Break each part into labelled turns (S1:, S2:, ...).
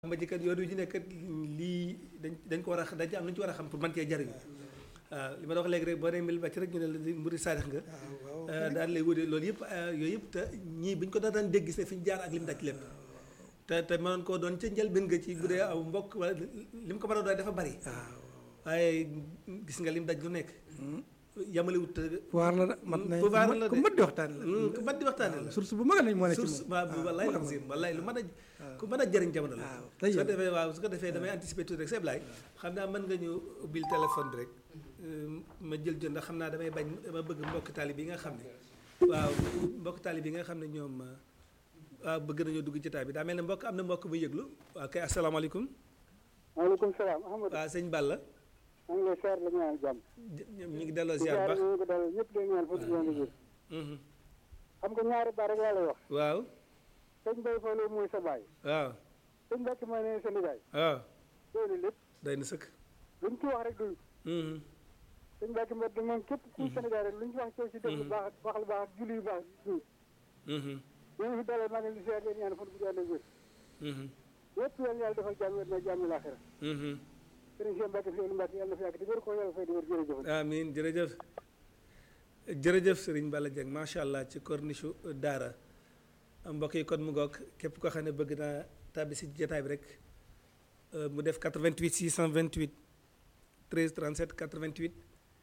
S1: ma jëkkat yoon wi ñu nekk lii dañ dañ ko war a dañ ci am lu ñu ci war a xam pour man cee jariñu waaw li ma la wax léegi rek boo nee mil bàcc rek ñu ne la mbiri saadix nga daal lay wute loolu yëpp yooyu yëpp te ñii bu ñu ko daan daan dégg gis ne fi ñu jaar ak lim daj lépp te te mënoon koo doon ca njëlbéen nga ci bu dee aw mbokk wala lim ko mën a doon dafa bari waaye gis nga lim daj lu nekk yamale wut
S2: pouvoir la de mat na
S1: pouvoir la de
S2: ku mat di waxtaan la
S1: ku mat di waxtaane la
S2: source bu mag lañ moo ne ci
S1: source
S2: moom
S1: waaw wallaay la si wallaay lu mën a ku mën a jëriñ jamono la
S2: waaw
S1: su ko defee waaw su ko defee damay anticiper tuuti rek c'est Ablaye xam naa mën nga ñu ubbil téléphone bi rek ma jël jot ndax xam naa damay bañ dama bëgg mbokk taalib yi nga xam ne waaw mbokk taalib yi nga xam ne ñoom waaw bëgg nañoo dugg jotaay bi daa mel ne mbokk am na mbokk bu yëglu waaw kay asalaamaaleykum
S3: maaleykum salaam Ahmadou
S1: waaw sëñ Balla
S3: maa ngi lay seer la ñaan jàmm
S1: ñu ngi delloo
S3: di
S1: ziar bu
S3: jaar
S1: baax
S3: ñu ko dal ñëpp day ñaan fa di leen di
S1: Mhm.
S3: xam nga ñaari baat rek laa lay wax
S1: waaw
S3: sëñ Bay Fallu mooy sa baay
S1: waaw
S3: sëñ Mbàkke mooy ne sa nijaay
S1: waaw
S3: doy na lépp
S1: day na sëkk
S3: luñ ci wax rek doy
S1: Mhm.
S3: sëñ Mbàkke mbedd moom képp ku Sénégal rek luñ ci wax coow ci def lu baax wax lu baax julli yu baax doy
S1: Mhm.
S3: ñoo fi dalal maa ngi leen di seer leen ñaan fa di leen wér
S1: Mhm.
S3: yëpp yàlla yàlla defal jàmm wér na jàmm laaxira
S1: Mhm.
S3: sëriñ Cheikh Mbàkke fi Mbàkke yàlla na fi yàgg di wér ko yàlla fay di wér jërëjëf
S1: amiin jërëjëf jërëjëf Serigne Balla Dieng macha allah ci corniche daara mbokk yi kon mu ngoog képp koo xam ne bëgg naa tàbbi si jotaay bi rek euh, mu def 88 628 13 37 88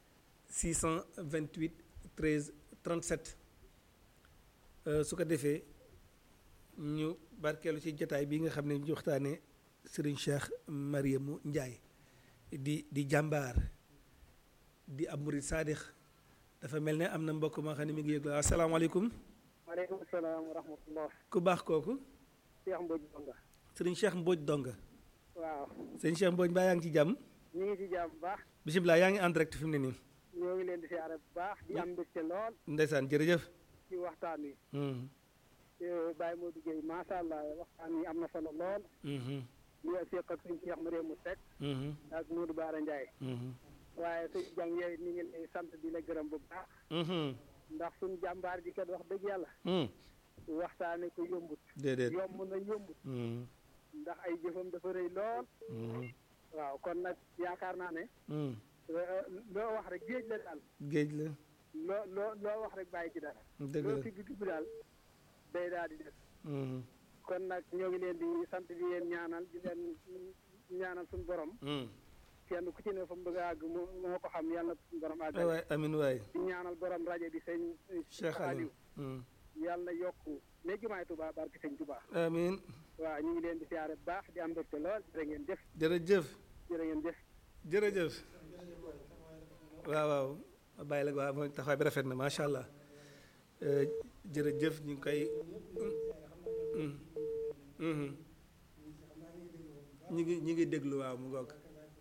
S1: 628 13 37 Euh, su ko defee ñu barkeelu ci jotaay bi nga xam ne ñu waxtaanee Serigne Cheikh Mariamu Ndiaye di di jàmbaar. di ab murid saadix dafa mel ne am na mbokk moo xam ne mi ngi yëglu asalaamaaleykum
S3: maaleykum salaam wa rahmatullah
S1: ku baax kooku
S3: Cheikh Mbodj Bonga
S1: sëriñ Cheikh Mbodj Donga
S3: waaw
S1: sëriñ Cheikh Mbodj mbaa yaa ngi ci jàmm
S3: ñu ngi ci jàmm bu baax
S1: bisimilah yaa ngi en direct fi mu ne nii
S3: ñoo ngi leen di siyaare bu baax di am mbégte lool
S1: ndeysaan jërëjëf
S3: ci waxtaan wi
S1: Mhm,
S3: Baye Modou Gueye macha allah waxtaan wi am na solo lool
S1: mhm,
S3: ñu ngi seq ak suñu Cheikh Mariamou Seck
S1: mhm,
S3: ak Modou Bara Ndiaye
S1: mhm,
S3: waaye suñu jàng yooyu ni ngi lay sant di la gërëm bu baax
S1: mhm,
S3: ndax suñu jàmbaar ji kat wax dëgg yàlla
S1: mhm.
S3: waxtaane ko yombut
S1: déedéet
S3: yomb na yombut
S1: Mhm,
S3: ndax ay jëfam dafa rëy lool
S1: mhm,
S3: waaw kon nag yaakaar naa ne
S1: mhm.
S3: euh, loo wax rek géej la daal
S1: géej la
S3: loo loo loo wax rek bàyyi ci dara
S1: dëgg
S3: loo
S1: la
S3: ci dugg daal day daal di def
S1: Mhm,
S3: kon nag ñoo ngi leen di sant di leen ñaanal di leen ñaanal suñu borom
S1: mhm.
S3: kenn ku ci ne fa mu bëgg a àgg moo moo ko xam yàlla na suñu borom
S1: ay
S3: àggal
S1: waay amin waay
S3: di ñaanal borom rajo bi sëñ
S1: Cheikh Aliou Mhm.
S3: yàlla na yokku ne jumaay Tuubaa barke sëñ Tuubaa
S1: amin
S3: waaw ñu ngi leen di siyaare bu baax di am mbégte lool jërë ngeen jëf
S1: jërëjëf
S3: jërë ngeen jëf
S1: jërëjëf waaw waaw ma bàyyi la waaw mooy taxawaay bi rafet na macha allah Euh, jërëjëf ñu ngi koy Mhm. Mhm. ñu ngi ñu ngi déglu waaw mu ngoog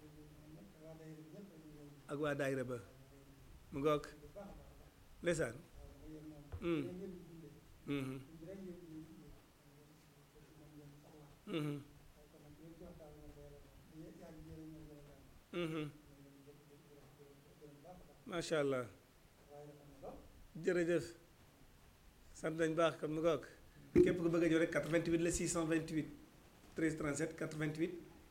S1: ak waa daayira ba mu ngoog ndeysaan Mhm. Mhm. Mhm. Mhm. macha allah jërëjëf sant nañ baax comme ni ko wax képp ku bëgg a ñëw rek 88 la 628 13 37 88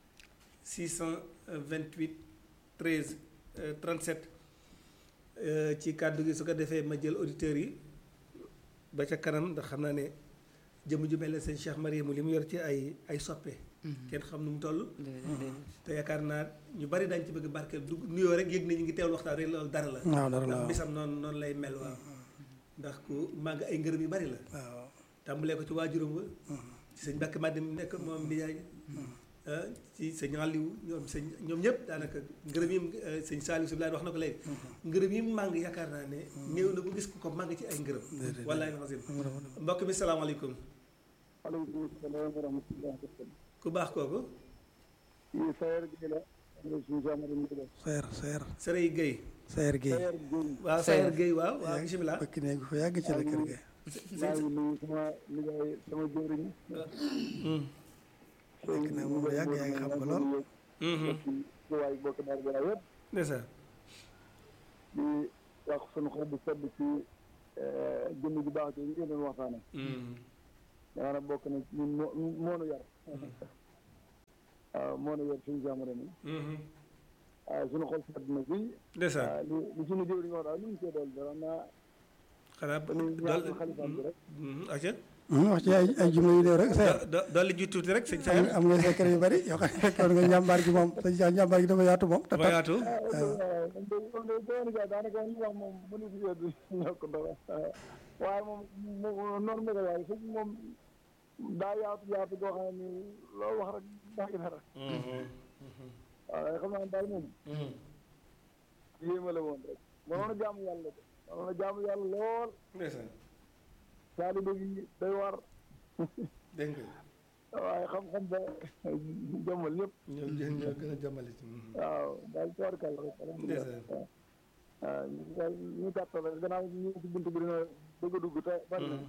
S1: 628 13 euh, 37 euh, ci kàddu gi su ko defee ma jël auditeurs yi ba ca kanam ndax xam naa ne jëmm ju mel ne sëñ Cheikh Mariamu li mu yor ci ay ay soppe kenn xam nu mu toll te yaakaar naa ñu bari dañ ci bëgg barkeel du nuyoo rek yëg na ñu ngi teewlu waxtaan rek loolu dara la
S2: waaw dara la
S1: ndax
S2: waaw
S1: bisam noonu noonu lay mel waaw ndax ku màgg ay ngërëm yu bari la
S2: waaw
S1: tàmbalee ko ci waajuram wa ci sëñ Mbàkke Madem nekk moom nijaay ah ci sëñ Aliou ñoom sëñ ñoom ñëpp daanaka ngërëm yi mu- eh, sëñ Saliou Sy wax na ko léegi ngërëm yi mu màng yaakaar naa ne néew na bu gis ku ko màng ci ay ngërëm
S2: Déedéet.
S1: wallaay xasim mbokk mi salaamaaleykum
S3: aleykum salaam wa rahmatullah
S1: ku baax kooku
S3: yi sayer gi la suñu Cheikh Mariamou Gueye
S2: seer seer
S1: Sërey Guèye
S2: seer gi
S3: sayer Gueye
S1: waaw Sayer Guèye waaw waaw bisimilah
S2: bëkk néegu fa yàgg ci la kër ga
S3: maa ngi nuyu sama nijaay sama jëwriñ
S2: fekk na moom yàgg yaa ngi xam ko lool
S3: ci waay bokk daar gara yëpp
S1: ndeysaan
S3: di wax sunu xol bu sedd ci jëmm ju baax ci ngeen doon waxtaane daanaka bokk na ci ñun moo moo nu yar moo ne yor suñu jamono mi waaw suñu xol sedd na bi
S1: ndeysaan
S3: waaw li li suñu jëw li nga wax daal lu ñu koy dool dara naa
S1: xanaa
S3: dañuy ñaan xalifaam bi rek
S1: aca
S2: wax ci ay ay jumla yu néew rek sa
S1: dolli ji tuuti rek sëñ
S2: am
S1: Saer
S2: am nga secret yu bari yoo xam ne fekkoon nga njàmbaar gi moom sa njàmbaar gi dafa yaatu moom te
S1: dafa
S2: tax
S1: yaatu
S3: waaw man de man de doon ga daanaka li wax moom mënu si yeddu ñokk dara waaye moom mu noonu ma ko waaye sëñ moom daa yaatu yaatu goo xam ne ni loo wax rek daa ngi dara waaw xam naa daal moom yéema la woon rek mënoon a jaamu yàlla de mënoon a jaamu yàlla lool
S1: ndeysaan
S3: taalibe gi day war
S1: dégg nga
S3: waaye xam-xam ba jommal ñëpp
S1: ñoo gën ñoo gën a jàmmale ci
S3: waaw daal toorkal rek alhamdulilah
S1: ndeysaan
S3: waaw ñu daal ñu gàttal rek gannaaw ñu ngi ci bunt bi dina bëgg a dugg te bari na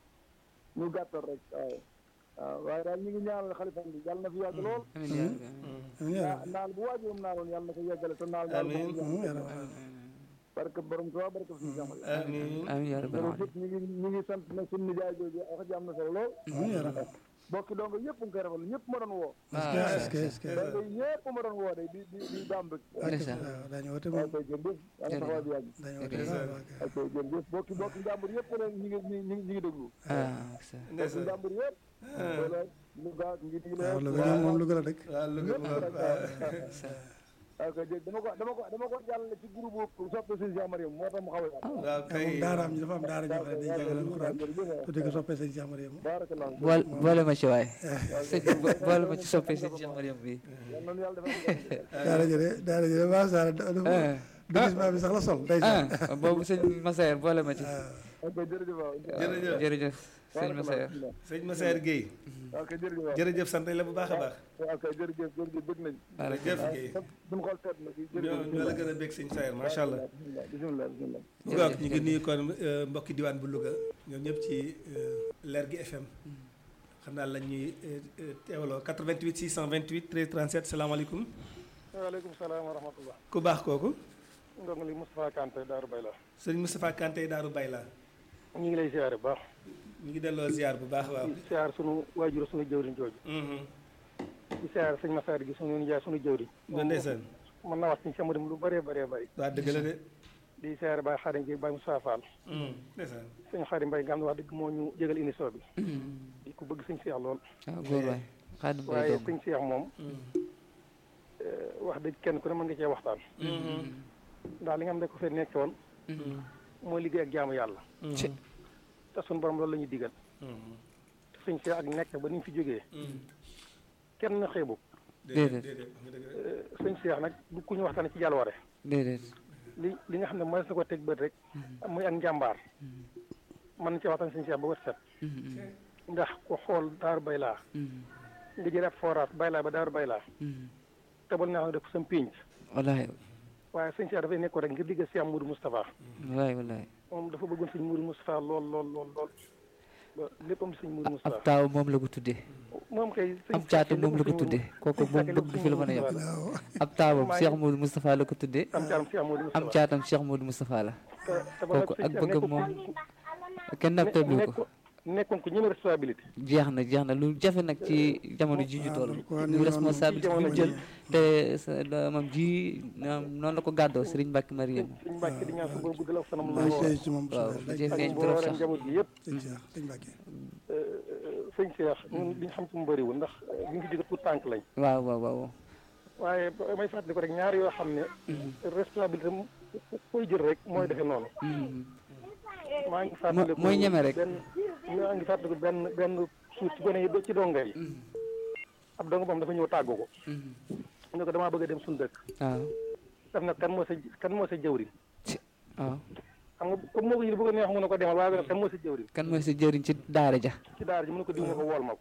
S3: ñu gàttal rek waaw waaw waaye daal ñu ngi ñaanal xalifam bi yàlla na fi yàgg lool
S4: amiin yaa rabbi
S2: amiin yaa
S3: naa naal bu waajuram naaloon yàlla na ko yeggale te naal naal
S1: Amiin.
S2: rabbi yaa rabbi
S3: barke borom Tuubaa barke suñu jamal
S1: amiin
S4: amiin yaa rabbi
S3: jërëjëf ñu ngi ñu ngi sant na suñu nijaay jooju wax ji am na solo lool
S2: amiin yaa rabbi
S3: bokki donc ñëpp nga koy rafetlu ñëpp ma doon woo
S2: est-ce que est-ce que
S3: donc ñëpp ma doon woo de di di di daam rek
S4: ndeysaan
S2: waaw daañu woote
S3: waaw
S2: moom
S3: kay jërëjëf yàlla taxawaay bi yàgg
S2: daañu woote waaw waaw kay.
S3: ok jërëjëf bokki bokki njàmbur yëpp ne ñu ngi ñu ngi ñu ngi déglu
S4: ah ça
S3: bokki
S1: ndeysaan
S3: njàmbur yëpp wala lu gaa ngi di
S2: waaw
S3: leen
S2: Louga ñoom moom Louga la dëkk
S1: waaw lu
S3: ñëpp
S1: gën
S3: rek
S4: ça
S3: waaw kay jërëjëf dama ko dama ko dama ko jàllale ci groupe soppe sëñ Cheikh Mariam moo tax mu xaw a yàgg
S1: waaw
S2: waaw
S1: kay
S2: moom daaraam ñu dafa am daara ñoo xam ne dañuy jàngale alxuraan
S3: jërëjëf
S2: tudde ko soppee sëñ Cheikh Mariam
S3: barakallah
S4: boole boole ma ci waay sëñ bi bo- boole ma ci soppee sëñ Cheikh Mariam bi
S3: yal na nu yàlla defal
S2: daara jëre daara jëre macha Allah dafa
S4: ah
S2: déguisement bi sax la sol day sax
S4: ah boobu sëñ Massaer boole ma ci
S3: ok jërëjëf waaw
S1: jërëjëf
S4: jërëjëf sëñ Massaer
S1: sëñ Massaer Guèye
S3: ok jërëjëf waaw
S1: jërëjëf sant la bu baax a baax
S3: ok jërëjëf jërëjëf bëgg nañ
S1: jërëjëf Guèye
S3: suñu xol seet na si
S1: ñoo
S3: jërëjëf
S1: ñoo la gën a bég sëñ Saer macha allah
S3: bismillah bismillah
S1: bu baax ñu ngi nuyu kon euh, mbokki diwaan bu Louga ñoom ñëpp ci euh, leer gi FM xam naa la ñuy euh, euh, teewaloo 88 628 13 37 salaamaaleykum
S3: waaleykum salaam wa rahmatullah
S1: ku baax kooku
S3: ndongo li Moustapha Kanté Daaru Bay la
S1: sëñ Moustapha Kanté Daaru Bay la
S3: ñu ngi lay siyaare bu baax
S1: ñu ngi delloo ziar bu baax waaw
S3: di siyaar sunu waajur sunu jëwriñ jooju
S1: Mhm.
S3: di siyaar sëñ Massaer gi sunu nijaay sunu jëwriñ
S1: ba ndeysaan
S3: mën naa wax ci sama dem lu bëree bëree bëri
S1: waa dëgg la de
S3: di siyaare Baye Xaadim gi Baye Moussa Fall
S1: Mhm. ndeysaan
S3: sëñ Xaadim Mbaye nga xam ne wax dëgg moo ñu jégal émission bi di ko bëgg sëñ Cheikh lool
S4: waaw góor waay xaadim bay
S3: waaye
S4: dong
S3: sëñ Cheikh moom eh, wax dëgg kenn ku ne mën nga cee waxtaan ndax li nga xam ne ko fee nekk woon mooy liggéey ak jaamu yàlla
S4: ci
S3: te suñu borom loolu la ñuy digal te sëñ Cheikh ak nekk ba ni mu fi jógee kenn xeebu
S4: Déedéet.
S1: déedéet wax nga dëgg de.
S3: Eh, sëñ Cheikh nag du ku ñu waxtaane ci jàlluware
S4: déedéet
S3: li li nga xam ne mooy na ko teg bët rek muy ak njàmbaar mën na ci waxtaan sëñ Cheikh ba wët set ndax ku xool daaru bay laa nga jël ab forage bay laa ba daaru bay laa tebal naa def sam pénc
S4: wallaay
S3: waaye sëñ Cheikh dafay nekkoon rek ngir digg Cheikh Moudou Moustapha
S4: wallaay wallaay
S3: moom dafa bëggoon sëñ Moudou Moustapha lool lool lool lool ba léppam sëñ Moudou
S4: ab
S3: Moustapha
S4: taaw moom la ko tuddee
S3: moom kay sëñ
S4: ab caatu moom la ko tuddee kooku moom bëgg fi la mën a yem ab taawam Cheikh Modou Moustapha la ko tuddee
S3: am caatam Cheikh Moudou
S4: am
S3: Moustapha
S4: caatam Cheikh Modou Moustapha la
S3: te te ba
S4: kooku
S3: nag
S4: ak
S3: sëñ Cheikh
S4: bëggam
S3: nekkul
S4: moom
S3: ku-
S4: kenn nag tëblu ko
S3: nekk- nekkoon ko ñëme responsabilité
S4: jeex na jeex na lu jafe nag ci jamono ji ñu toll ñu responsabilité bi mu jël te sa doomam ji ñoom noonu la ko gàddoo Serigne Mbacke Mariam
S3: suñ mbàkk di ñaan su boobu guddal ak fanam
S2: maa ngi
S3: lool
S2: seey ci moom
S4: waaw
S2: suuf
S4: da
S2: rek
S4: cee
S3: ak
S4: feeñ trop
S3: mboolem
S4: sax
S3: njaboot gi yëpp
S2: sëñ Cheikh sëñ Mbacke
S3: sëñ Cheikh ñun li ñu xam ci mu bëriwul ndax li ñu fi jóge tout tànk lañ
S4: waaw waaw waaw
S3: waaye ba- may fàttali ko rek ñaar yoo xam ne responsabilité mu koy jël rek mooy defee noonu maa ngi fàttaliku
S4: mooy ñeme rek.
S3: benn maa ngi fàttaliku benn benn suuf ci gone yi do- ci donga yi ab donga moom dafa ñëw tàggu ko ne ko damaa bëgg a dem suñu dëkk
S4: waaw
S3: daf na kan moo sa kan moo sa jëwriñ
S4: waaw
S3: xam nga comme moo ko yëg bëgg a neex mu ne ko demal waaye nag kan moo sa jëwriñ
S4: kan mooy sa jëriñ ci daara ja
S3: ci daara ji mu ne ko diw ne ko wool ma ko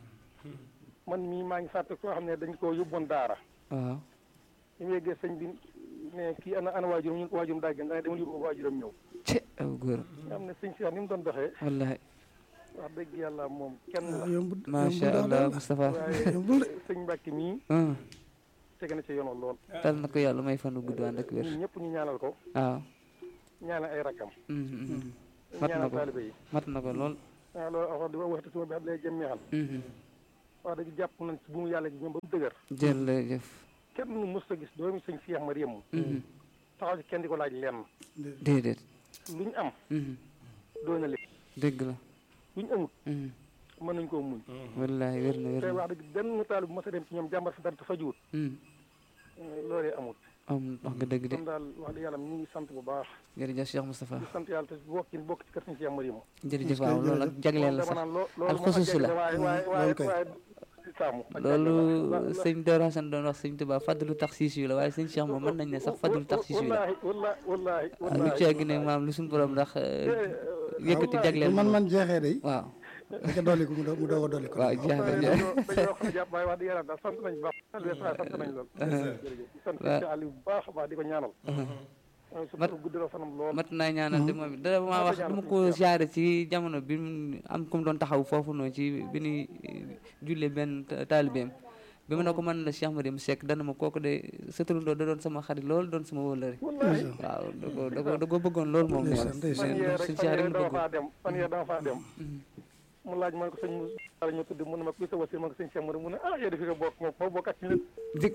S3: man mii maa ngi fàttaliku koo xam ne dañ ko yóbboon daara
S4: waaw
S3: ñu mu yeggee sëñ bi ne kii ana ana waajuram ñu waajuram daa gën da ngay demal yóbbu ko waajuram ñëw
S4: ci aw góor
S3: nga xam ne sëñ si ni mu doon doxee
S4: wallahi
S3: wax dëgg yàlla moom kenn la
S2: yombul
S4: macha allah Moustapha
S3: waaye
S2: yombul de
S3: sëñ Mbàkke mii
S4: ah
S3: tege na ci yoonal lool
S4: tal na ko yàlla may fanu gudd ànd ak wér
S3: ñun ñëpp ñu ñaanal ko
S4: waaw
S3: ñaanal ay rakkam
S4: Mm, mm, mm. mat na
S3: ñaanal
S4: ko
S3: taalibe yi
S4: mat na ko lool
S3: waaw loolu wax di waxtu suma bi xam lay jëm ñaxal
S4: Mhm.
S5: wax dëgg jàpp nañ ci bu mu yàlla ji ñoom ba mu dëgër
S4: jërëjëf
S5: kenn nu mës a gis doomi sëñ Cheikh Mariam taxaw ci kenn di ko laaj lenn
S4: déedéet
S5: lu ñu am doy na leen
S4: dëgg la
S5: lu ñu amut mën nañ koo muñ
S4: wallaahi wér na wér
S5: te
S4: na
S5: wax dëgg benn taal bu mës a dem ci ñoom jàmbar fi dara te fajuwut loolee amut
S4: am wax nga dëgg de
S5: kon daal wax dëgg yàlla ñu ngi sant bu baax
S4: jërëjëf Cheikh Moustapha
S5: di sant yàlla te bokk ci bokk ci kër sëñ Cheikh Mariam
S4: jërëjëf waaw loolu ak jagleel la
S5: dama
S4: sax
S5: naan loo loolu
S4: alxusuus la
S5: waaye waaye waaye
S2: loolu kay.
S5: waaye di saamu
S4: loolu sëñ Doro Hassane doon wax sëñ Tuubaa fadlu tax siis yu la waaye sëñ Cheikh moom mën nañ ne sax fadlu tax siis yu la
S5: wallaahi wallaahi wallaahi
S4: ah lu ci àgg ne maam lu suñu borom ndax yëkkati jagleel
S2: man man jeexee day
S4: waaw
S2: da ko dolli ko mu doog mu doog a dolli ko
S4: waaw jeex na jeex
S5: dañoo dañoo xam ne jàpp waaye wax dëgg yàlla daal sant nañ bu baax sant nañ lool jërëjëf sant ci Aliou bu baax a baax di ko ñaanal su
S4: Mat-
S5: guddaloo fanam lool
S4: mat naa ñaanal de moom it dara maa wax dama ko siyaare ci jamono bi mu am ku mu doon taxaw foofu noonu ci bi ñuy julle benn ta- taalibeem bi ma ne ko man la Cheikh Mariam Seck dana ma kooku de sa turandoo da doon sama xarit lool doon sama wëllëre waaw da ko da ko da ko bëggoon lool moom nee na
S2: ndeysaan,
S5: fan yee rek
S4: suñ
S5: fan
S4: Cheikh rek
S5: yee
S4: la
S5: dama
S4: bëggoon
S5: faa dem fan yee dama faa dem mu laaj man ko sëñ mu la ñu tudd mu ne ma kuy sa wasi ma ko sëñ Cheikh Mariam mu ne ah yow de fi nga bokk moom moo bokk ak ci nit
S4: dig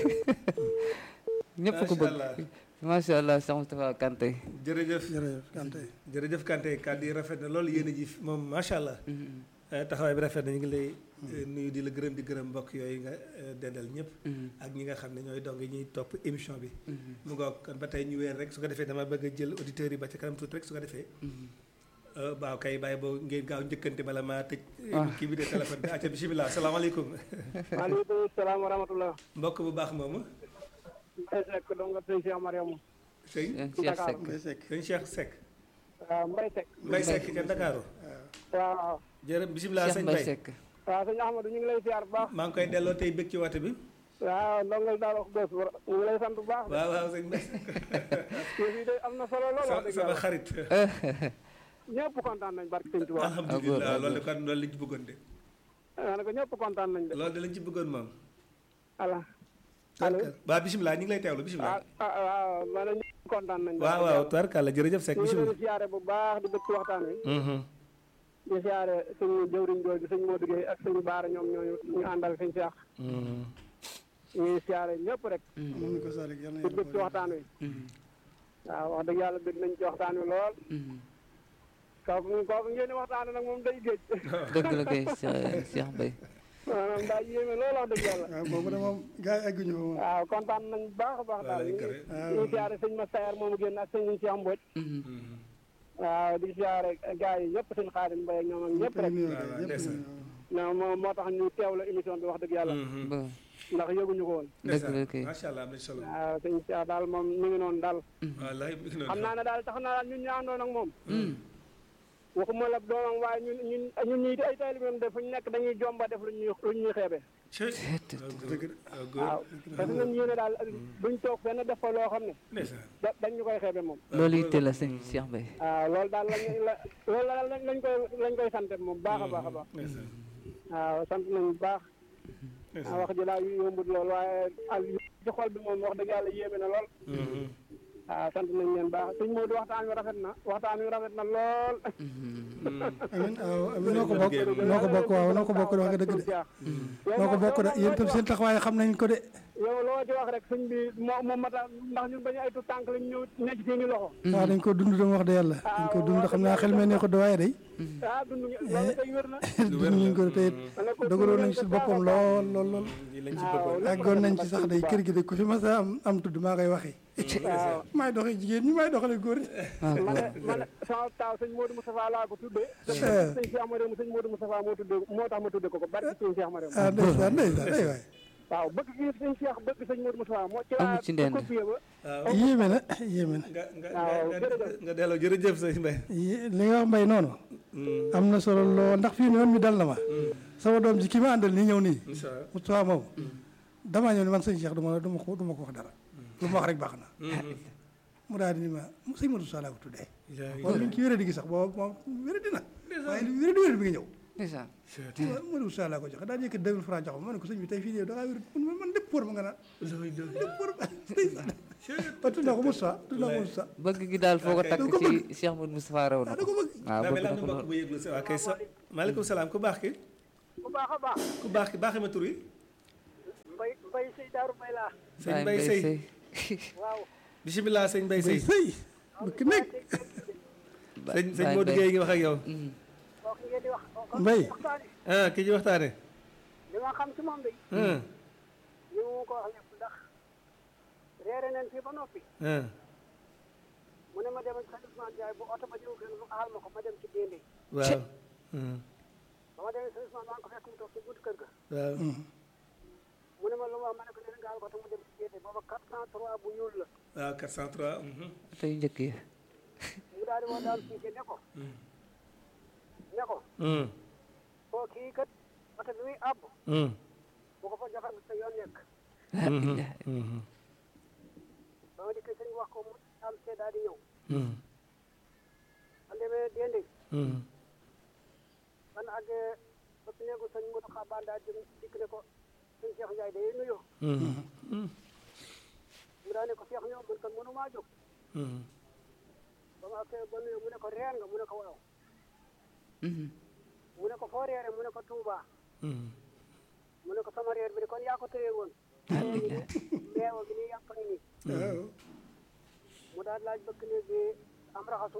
S4: ñëpp ko bëgg macha allah Cheikh Moustapha Kanté
S1: jërëjëf
S2: jërëjëf Kanté
S1: jërëjëf Kanté kàddu yi rafet na loolu yéen a ji moom macha allah taxawaay bi rafet na ñu ngi lay nuyu di la gërëm di gërëm mbokk yooyu nga dendal ñëpp ak ñi nga xam ne ñooy dong ñuy topp émission bi mu ngoog kon ba tey ñu weer rek su ko defee dama bëgg a jël auditeurs yi ba ca kanam tuuti rek su ko defee waaw kay bàyyi boo ngeen gaaw njëkkante bala maa tëj kii bi de téléphone bi acca bisimilah salaamaaleykum
S3: maaleykum salaam wa rahmatulah.
S1: mbokk bu baax moomu
S3: Mbaye Seck donc sëñ Cheikh Mariam.
S1: sëñ
S4: Cheikh Seck
S2: Mbaye Seck
S1: sëñ Cheikh Seck
S3: waaw Mbaye Seck.
S1: Mbaye Seck ca Ndakaaru
S3: waaw
S1: jërë bisimilah
S4: Cheikh
S1: sëñ
S4: Mbaye
S1: Mbaye
S4: Seck
S3: waaw sëñ Ahmadou ñu ngi lay ziar bu baax.
S1: maa ngi koy delloo tey bëgg ci woote bi
S3: waaw ndongal daal wax bés ñu ngi lay sant bu baax.
S1: waaw waaw sëñ Mbaye
S3: yëf yi de am na solo lool wax dëgg
S1: sama
S3: yàlla.
S1: xarit
S3: ñëpp kontaan nañ barke sëñ Tuubaa.
S1: alhamdulilah loolu de kon loolu lañ ci bëggoon de
S3: ma ne ko ñëpp kontaan nañ de.
S1: loolu de lañ ci bëggoon moom
S3: ala allo
S1: waaw bisimilah ñu ngi lay teewlu
S3: ah
S1: bisimilah
S3: ah waaw ma ne ñëpp kontaan nañ.
S1: waaw waaw tubarkàlla jërëjëf Seck
S3: ñu ngi leen
S1: bisimilah
S3: di ziare bu baax di bëgg ci waxtaan wi.
S1: Mhm.
S3: di ziare suñu jëwriñ jooju sëñ Modou Gueye ak sëñ Baara ñoom ñooñu ñu àndal sëñ Cheikh.
S1: Mhm.
S3: ñu ngi ziare ñëpp rek.
S2: moom ni ko Salick yal na
S3: di bëgg ci
S2: yàlla
S3: waxtaan wi. waaw wax dëgg yàlla bëgg nañ ci waxtaan wi lool. kooku kooku ngeen di waxtaan nag moom day géej.
S4: dëgg la kay Cheikh Cheikh Mbaye
S3: maanaam daa yéeme lool wax dëgg yàlla.
S2: waaw boobu de moom gars yi egguñu fa moom
S3: waaw kontaan nañ bu baax a baax daal.
S1: Walaay
S3: ñu
S1: kare.
S3: ngi ñu ngi siyaare sëñ ma Sayar moomu génn ak sëñ Cheikh Mbodj. waaw di siyaare gars yi ñëpp sëñ Xaadim Mbaye ak ñoom ak ñëpp rek.
S2: nuyoo
S1: waaw,
S2: kay, ñëpp
S1: ndeysaan.
S2: nuyoo.
S3: non moo moo tax ñu teew la émission bi wax dëgg yàlla.
S1: Mhm.
S4: ba
S3: ndax yëguñu ko woon.
S4: dëgg la kay
S1: macha allah am na solo
S3: waaw sëñ Cheikh daal moom mi ngi noonu daal.
S1: wallaay mi ngi noonu
S3: xam naa ne daal tax na daal ñun ñu àndoon ak moom. waxuma la doomam waaye ñun ñun ñun ñii di ay taalibeem de fu ñu nekk dañuy jomba def lu ñuy lu ñuy xeebe.
S1: Cey.
S2: dëgg de
S1: waaw góor
S3: waaw parce que ñun yéene daal duñ toog fenn def fa loo xam ne
S1: ndeysaan
S3: da- dañ ñu koy xeebe moom.
S4: loolu yitte la sëñ Cheikh Mbaye
S3: waaw loolu daal lañ la loolu daal lañ lañ koy lañ koy sant moom baax a baax a baax.
S1: ndeysaan
S3: waaw sant nañu bu baax.
S1: ndeysaan
S3: wax ji daal yombut lool waaye ak ci xol bi moom wax dëgg yàlla yéeme na lool.
S1: Mhm.
S3: waaw sant nañ leen baax suñ Modou waxtaan wi rafet na waxtaan wi rafet na lool.
S2: amin waaw amin noo ko bokk noo ko bokk waaw noo ko bokk de wax nga dëgg de noo ko bokk de yéen itam seen taxawaay xam nañ ko de
S3: yow loo ci wax rek suñ bi moo moo mata ndax ñun bañu ay tu tànk lañ ñu nekk seeni loxo.
S2: waaw dañ ko dund dama wax de yàlla dañ ko dund xam naa xel mee ne ko de waaye day
S3: ah dund loolu day wér na.
S2: dund ñu ko de te it dogaloon nañ si boppam lool lool lool
S1: lii lañ ci
S3: waaw
S1: bëggoon
S2: àggoon nañ ci sax day kër gi de ku fi mas a am am tudd maa koy waxee
S3: waaw
S2: maay doxee jigéen ñi maay doxale góor ñi
S3: ma ne ma ne sama taaw sëñ Modou Moustapha laa ko tuddee. sëñ Cheikh Amadou sëñ Modou Moustapha moo tuddee moo tax ma tuddee ko ko barke sëñ Cheikh Amadou.
S2: ah ndeysaan ndeysaan ay waay
S3: waaw bëgg gi sëñ Cheikh bëgg sëñ Modou Moustapha moo ci
S4: Amul
S3: laa
S4: ci ndend.
S3: copié ba.
S1: waaw
S2: yéeme na yéeme na
S1: nga nga
S3: waaw,
S1: nga
S3: jërëjëf.
S1: nga delloo jërëjëf sëñ Mbaye
S2: yi- li nga wax mbay noonu am na solo lool ndax fii ni man mi dal na ma sama doom ji ki ma àndal nii ñëw nii
S1: incha allah
S2: Moustapha moom damaa ñëw ni man sëñ Cheikh du ma du ma ko du ma ko wax dara lu ma wax rek baax na mu daal di ni ma mu sëñ Modou Sall laa ko tuddee moom mi ngi ci wéradi gi sax boobu moom wéradi na waaye li wéradi wéradi bi nga ñëw
S4: ndeysaan
S2: Modou Sall laa ko joxe daal di yëkkat deux mille francs jox ma ma ne ko sëñ bi tey fii de da ngaa wéradi man man lépp pour ma nga naan lépp pour ma ndeysaan ba tudd naa ko Moustapha tudd naa ko Moustapha
S4: bëgg gi daal foo ko takk ci Cheikh Modou Moustapha raw na
S2: da
S4: ko
S2: ko bëgg
S4: waaw
S1: daa
S4: bëgg
S1: mel
S4: na
S1: am
S4: ko
S1: na
S4: lool
S1: mbokk bu yëglu si waa kay sa maaleykum salaam ku baax ki
S6: bu baax a baax
S1: ku baax ki baaxee ma tur wi
S6: mbay mbay sëy daaru mbay laa
S1: sëñ Mbay Sëy
S6: waaw
S1: bisimilah sëñ Mbay Sëy
S2: sëy bëkk nekk
S1: sëñ sëñ Modou Gueye ngi wax ak yow
S6: kooku ngeen di wax
S2: Mbay.
S6: waxtaane
S1: ah ki ci waxtaane
S6: li ma xam ci moom de
S1: ah
S6: ñu mu ko wax lépp ndax reere nañ fii ba noppi
S1: ah
S6: mu ne ma demal sa Ousmane Ndiaye bu oto ba ñëw kër mu aal ma ko ma dem ci déndé
S1: waaw ah,
S6: ba ma demee sa Ousmane maa ngi ko fekk mu toog ci buntu kër ga
S1: waaw
S6: mu ne ma lu ma wax ma ne ko nee gaal ko te mu dem ci déndé booba 403 bu ñuul la
S1: waaw 403 mhm.
S4: tey njëkk yi
S6: mu daal di woo daal siike ne ko ne ko
S1: Mm,
S6: koo kii kat oto bi muy àbb
S1: mm,
S6: bu ko fa joxe sa yoon nekk
S1: mhm, mhm,
S6: ba ma dikkee sëñ wax ko mu am see daal di ñëw
S1: mm,
S6: man demee déndé
S1: mm.
S6: man àggee ba ci néegu sëñ Modou Xabaan daal jëm dikk ne ko sëñ Cheikh Ndiaye day nuyoo
S1: Mhm,
S6: mu daal ne ko Cheikh ñëw man kan mënu maa jóg
S1: mhm,
S6: ba ma àggee ba nuyoo mu ne ko reer nga mu ne ko waaw
S4: Mhm.
S6: mu ne ko foo reere mu ne ko Touba
S1: mhm.
S6: mu ne ko sama reer bi de kon yaa ko téye woon meewa bi nii yàpp ngi nii
S2: waaw
S6: mu daal laaj bëkk néeg bi am raxasu